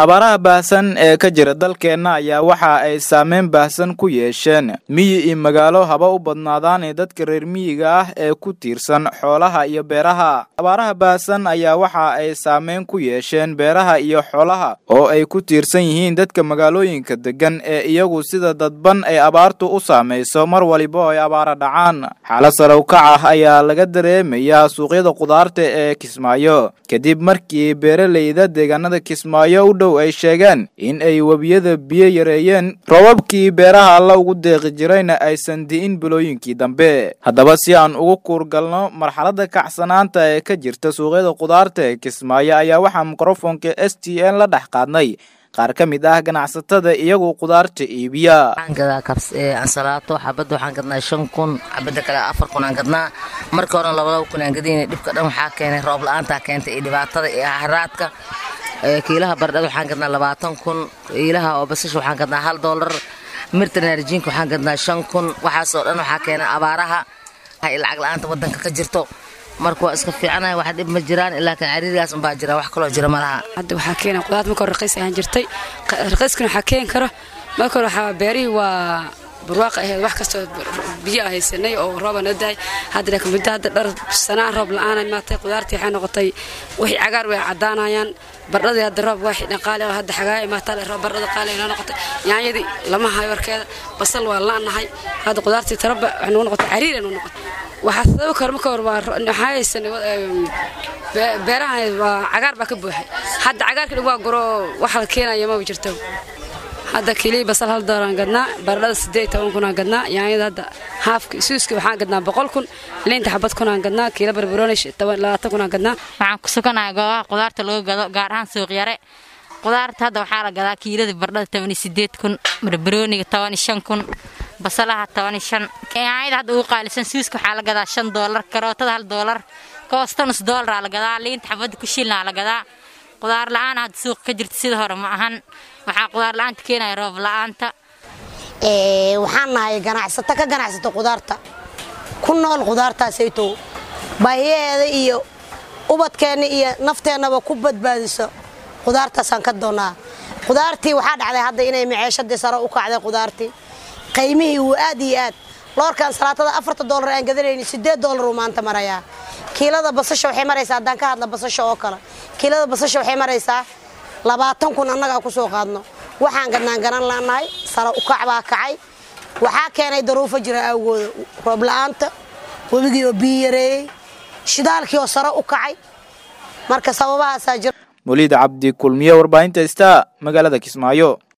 abaaraha baahsan ee ka jira dalkeenna ayaa waxa ay saameyn baahsan ku yeesheen miyi iyo magaalo haba u badnaadaan ee dadka reer miyiga ah ee ku tiirsan xoolaha iyo beeraha abaaraha baahsan ayaa waxa ay saameyn ku yeesheen beeraha iyo xoolaha oo ay ku tiirsan yihiin dadka magaalooyinka degan ee iyagu sida dadban ay abaartu u saamayso mar waliba oo ay abaara dhacaan xaalad sarowkac ah ayaa laga dareemayaa suuqyada qudaarta ee kismaayo kadib markii beeraleyda deegaanada kismaayo u dhow ay sheegeen in ay webiyada biyo yareeyeen roobabkii beeraha alla ugu deeqi jirayna aysan di'in bilooyinkii dambe haddaba si aan ugu kuurgalno marxaladda kacsanaanta ee ka jirta suuqyada qudaarta ee kismaayo ayaa waxaa mikrofonka s t n la dhex qaadnay qaar ka mid ah ganacsatada iyagu qudaarta iibiya waxaan gadaa ansalaato xabadda waxaan gadnaa shan kun xabadda kale afar kun aan gadnaa marka horena labadaba kun aan gadayna dhibka dhan waxaa keenay roob la-aantaa keentay iyo dhibaatada iyo haraadka kiilaha bardhada waxaan gadnaa labaatan kun kiilaha oo basasha waxaan gadnaa hal doolar mirta naarjiinka waxaan gadnaa shan kun waxaasoo dhan waxaa keenay abaaraha lacag la-aanta wadanka ka jirto marka waa iska fiicanahay wax dhib ma jiraan ilaa kan cariirigaas unbaa jira wax kaloo jira malaha hadda waxaa keena qudaarta marka hore raqiis ahaan jirtay raqiiskana waxaa keeni karo marka hore waxaa beerihii waa barwaaqa ahayd wax kastoo biyo haysanay oo rooba noo dahay hadda laakiin muddo hadda dhar sanaa roob la-aan maatay qudaartii waxay noqotay wixii cagaar way caddaanayaan bardhadii hadda roob waa xidhan qaali oo hadda xagaaya maataa roob bardhada qaali noo noqotay yaanyadii lama hayo warkeeda basal waa la-nahay hadda qudaartii taraba waxay noo noqotay cariir noo noqotay waxaa sababi karo marka hore waa waxaa haysanay beeraha waa cagaar baa ka buuxay hadda cagaarka dhan waa goro waxa la keenaya maba jirto hadda kilii basal hal doolaraan gadnaa baradhada sideed toban kunaan gadnaa yaanyada hadda haafka suuska waxaan gadnaa boqol kun liinta xabad kunaan gadnaa kiila barbarooni labaatan kunaan gadnaa waxaan ku suganahay goobaha qudaarta lagu gado gaar ahaan suuq yare qudaarta hadda waxaa la gadaa kiilada bardhada tobani sideed kun barbarooniga tobani shan kun basalaha tobani shan yaanyada hadda ugu qaalisan suuska waxaa la gadaa shan doolar karootada hal doolar koosta nus doolara la gadaa liinta xabadda ku shilnaa la gadaa qudaar la-aan hadda suuqa ka jirta sida hore ma ahan waxaa qudaar la-aanta keenaya roob la-aanta waxaan nahay ganacsato ka ganacsato qudaarta ku nool qudaartaasaytow baahiyaheeda iyo ubadkeenna iyo nafteennaba ku badbaadiso qudaartaasaan ka doonaa qudaartii waxaa dhacday hadda inay maceeshadii sare u kacday qudaartii qaymihii wuu aad iyo aad loorkan salaatada afarta doolar aan gadanayni sideed doolar uu maanta marayaa kiilada basasha waxay maraysaa haddaan ka hadla basasha oo kale kiilada basasha waxay maraysaa labaatan kun annagaa ku soo qaadno waxaan gadnaan garan laanahay sare ukac baa kacay waxaa keenay daruufo jira awgooda roob la-aanta webigii oo biyo yareeyey shidaalkii oo sare u kacay marka sababahaasaa jira muliid cabdi kulmiye warbaahinta sta magaalada kismaayo